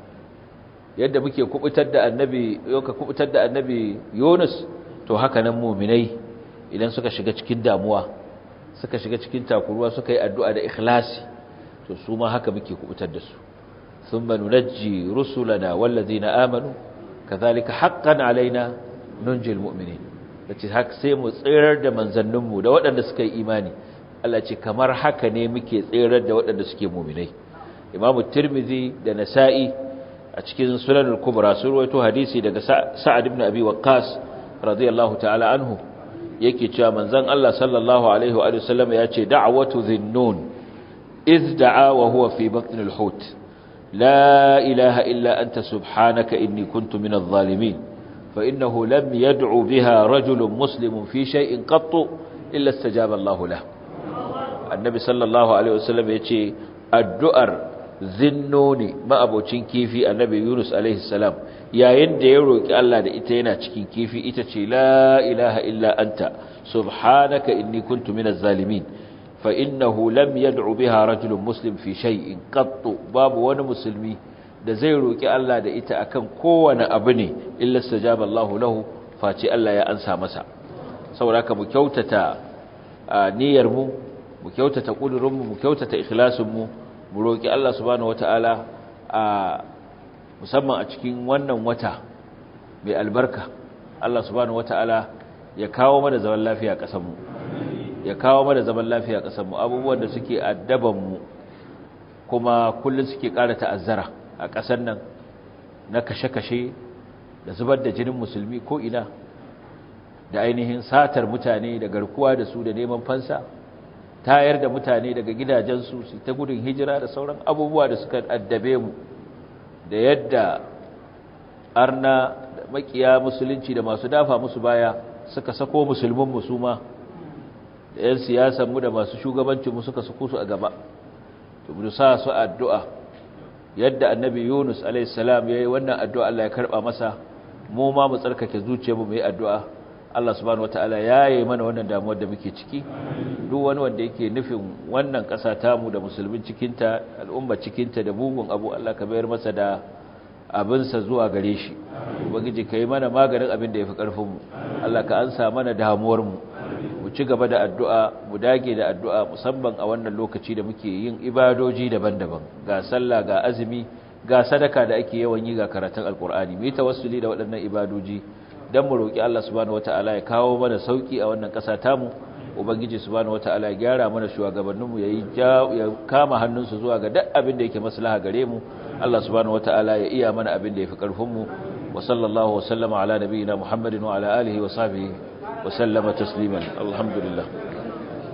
yadda muke kubutar da annabi yoka kubutar da annabi Yunus to haka nan mu'minai idan suka shiga cikin damuwa suka shiga cikin takuruwa suka yi addu'a da ikhlasi to su ma haka muke kubutar da su thumma nunajji rusulana wallazina amanu kazalika haqqan alaina nunjil mu'minin dace haka sai mu tsirar da manzanninmu da waɗanda suka yi imani Allah ce kamar haka ne muke tsirar da waɗanda suke mu'minai Imam Tirmidhi da Nasa'i a cikin Sunan al-Kubra sun rawaito hadisi daga Sa'ad ibn Abi Waqqas radiyallahu ta'ala anhu yake cewa manzon Allah sallallahu alaihi wa sallam ya ce da'watu dhinnun iz da'a wa huwa fi batn al-hut la ilaha illa anta subhanaka inni kuntu min adh-dhalimin فإنه لم يدعو بها رجل مسلم في شيء قط إلا استجاب الله له النبي صلى الله عليه وسلم يقول الدؤر ذنوني ما أبو كيفي النبي يونس عليه السلام يا يند يروك الله da ita yana cikin kifi ita ce la ilaha illa anta subhanaka inni kuntu minaz zalimin fa innahu lam yad'u biha rajulun muslim fi shay'in qattu babu wani musulmi da zai roƙi Allah da ita akan kowane abu ne illa stajaba Allahu lahu face Allah ya ansa masa saboda mu kyautata niyyar mu mu kyautata kudurin mu mu kyautata ikhlasin mu mu roƙi Allah subhanahu wataala a musamman a cikin wannan wata mai albarka Allah subhanahu wataala ya kawo mana zaman lafiya ƙasar mu ya kawo mana zaman lafiya ƙasar mu abubuwan da suke addaban mu kuma kullun suke ƙara ta'azzara a ƙasar nan na kashe-kashe da zubar da jinin musulmi ko ina da ainihin satar mutane da garkuwa da su da neman fansa tayar da mutane daga gidajensu su ta gudun hijira da sauran abubuwa da suka addabe mu da yadda arna da makiya musulunci da masu dafa musu baya suka sako musulmin musuma da 'yan siyasanmu da masu shugabancinmu suka sako su a gaba to mu sa su addu'a yadda annabi Yunus alaihissalam yayi wannan addu'a Allah ya karba masa mu ma mu tsarkake zuciyarmu mu yi addu'a Allah subhanahu wataala yayi mana wannan damuwar da muke ciki duk wani wanda yake nufin wannan ƙasa tamu da musulmin cikin ta al'umma cikin ta da bugun abu Allah ka bayar masa da abin sa zuwa gare shi ubangiji kai mana maganin abin da yafi karfin mu Allah ka ansa mana damuwar mu mu ci gaba da addu'a mu dage da addu'a musamman a wannan lokaci da muke yin ibadoji daban-daban ga sallah ga azumi ga sadaka da ake yawan yi ga karatun alkur'ani mu yi tawassuli da waɗannan ibadoji dan mu roki Allah subhanahu wataala ya kawo mana sauki a wannan ƙasa tamu ubangiji subhanahu wataala ya gyara mana shugabanninmu yayi ya kama hannunsu zuwa ga duk abin da yake maslaha gare mu Allah subhanahu wataala ya iya mana abin da yafi karfin mu wa sallallahu wa sallama ala nabiyina muhammadin wa ala alihi wa sahbihi wa sallama tasliman alhamdulillah